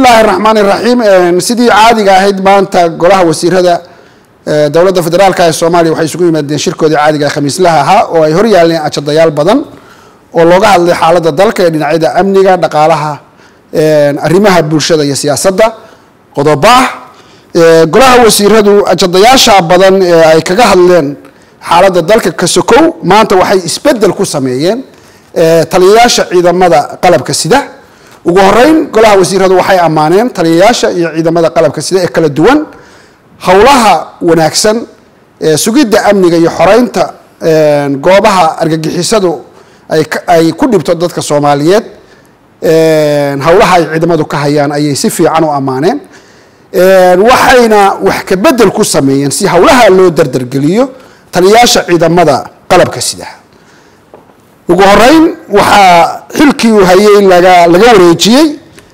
illaahi raxmaan iraxiim sidii caadiga ahayd maanta golaha wasiirada dowladda federaalka ee soomaaliya waxay isugu yimaadeen shirkoodii caadiga ee khamiislaha ahaa oo ay hor yaaleen ajadayaal badan oo looga hadlay xaaladda dalka ee dhinacyada amniga dhaqaalaha arrimaha bulshada iyo siyaasadda qodobo ah golaha wasiiradu ajadayaasha badan ee ay kaga hadleen xaaladda dalka kasokow maanta waxay isbedel ku sameeyeen taliyayaasha ciidamada qalabka sida ugu horeyn golaha wasiiradu waxay ammaaneen taliyayaasha iyo ciidamada qalabka sida ee kala duwan howlaha wanaagsan sugidda amniga iyo xoreynta goobaha argagixisadu ay ku dhibto dadka soomaaliyeed howlaha ay ciidamadu ka hayaan ayay si fiican u ammaaneen waxayna wax ka bedel ku sameeyeen si howlaha loo dardargeliyo taliyayaasha ciidamada qalabka sida ugu horeyn waxaa xilkii uu hayay laga laga wareejiyey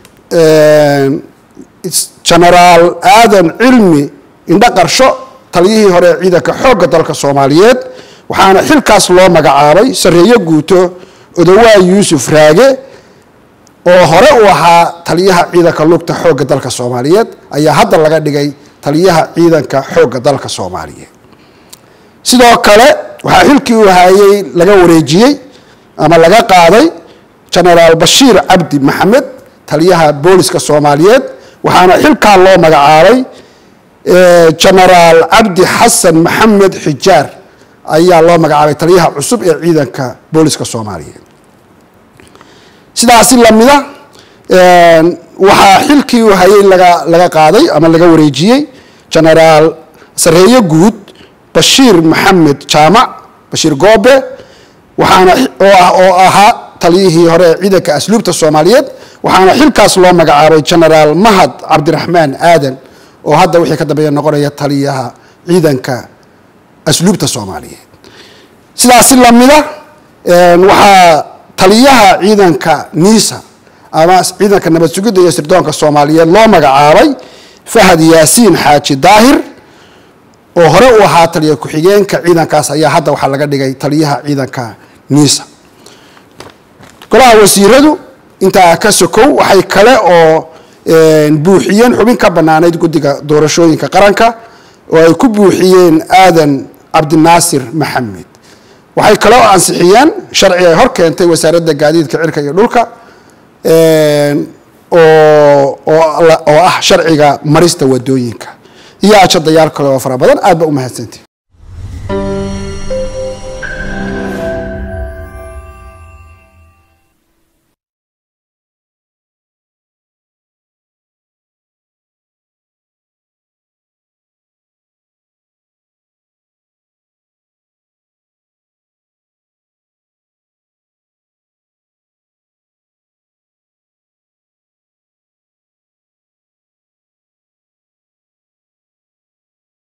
genaraal aadan cilmi indho qarsho taliyihii hore ee ciidanka xoogga dalka soomaaliyeed waxaana xilkaas loo magacaabay sareeyo guuto odowaa yuusuf raage oo hore u ahaa taliyaha ciidanka lugta xoogga dalka soomaaliyeed ayaa hadda laga dhigay taliyaha ciidanka xoogga dalka soomaaliyeed sidoo kale waxaa xilkii uu hayay laga wareejiyey ama laga qaaday genaraal bashiir cabdi maxamed taliyaha booliska soomaaliyeed waxaana xilkaa loo magacaabay genaraal cabdi xasan maxamed xijaar ayaa loo magacaabay taliyaha cusub ee ciidanka booliska soomaaliyeed sidaasi lamida waxaa xilkii uu hayay laga laga qaaday ama laga wareejiyey genaraal sareeyo guud bashiir maxamed jaamac bashiir goobe waxaana oo ahaa taliyihii hore ee ciidanka asluubta soomaaliyeed waxaana xilkaas loo magacaabay genaraal mahad cabdiraxmaan aadan oo hadda wixii ka dambeeya noqonaya taliyaha ciidanka asluubta soomaaliyeed sidaasi lamida waxaa taliyaha ciidanka niisa ama ciidanka nabad sugidda iyo sirdoonka soomaaliyeed loo magacaabay fahad yaasiin xaaji daahir oo hore u ahaa taliya ku-xigeenka ciidankaas ayaa hadda waxaa laga dhigay taliyaha ciidanka niisa golaha wasiiradu intaa ka sokow waxay kale oo buuxiyeen xubin ka banaanayd guddiga doorashooyinka qaranka oo ay ku buuxiyeen aadan cabdinaasir maxamed waxay kale oo ansixiyeen sharci ay hor keentay wasaaradda gaadiidka cirka iyo dhulka oo ah sharciga marista wadooyinka iyo ajadayaal kale oo fara badan aad ba u mahadsantii